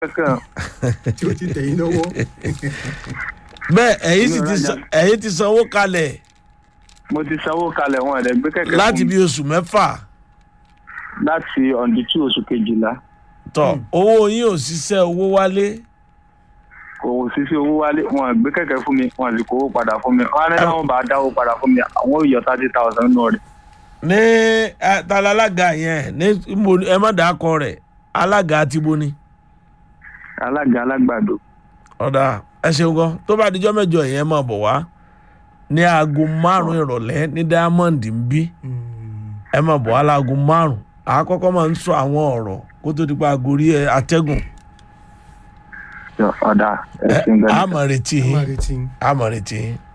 kankan tí ó ti tẹ̀yìn lọ́wọ́. bẹ́ẹ̀ ẹ̀yin sì Mi ò ti rajà. san- ẹ̀yin ti sanwó kalẹ̀ mo ti sanwó kalẹ̀ wọn ẹ̀rẹ̀ gbé kẹ̀kẹ́ láti fún bí mi oṣù mẹ́fà láti ọ̀dí tí oṣù kejìlá tọ̀ owó yín ò ṣiṣẹ́ owó wálé kò sí sí owó wálé wọn gbé kẹ̀kẹ́ fún mi wọn sì kówó padà fún mi wọn á ní káwọn bá dáwó padà fún mi àwọn ò yọ thirty thousand nù rẹ̀ ní ẹ, ta la alága yẹn ní mo ẹ má dàá kọ rẹ̀ alága ti bo ni alága alágbàdo ọ̀dà ẹ ṣeun gan tó bá dijọ́ mẹ́jọ yẹn máa bọ̀ wá ní aago márùn-ún ìrọ̀lẹ́ ní diamond ń bí ẹ máa bọ̀ wá láago márùn-ún àkọ́kọ́ máa ń sọ àwọn ọ̀rọ̀ kó tó di pa agorí ẹ atẹ́gùn ọ̀dà ẹ ẹ̀sìn á gbẹ̀dẹ̀. máa retí a máa yín retí yín. á máa retí yín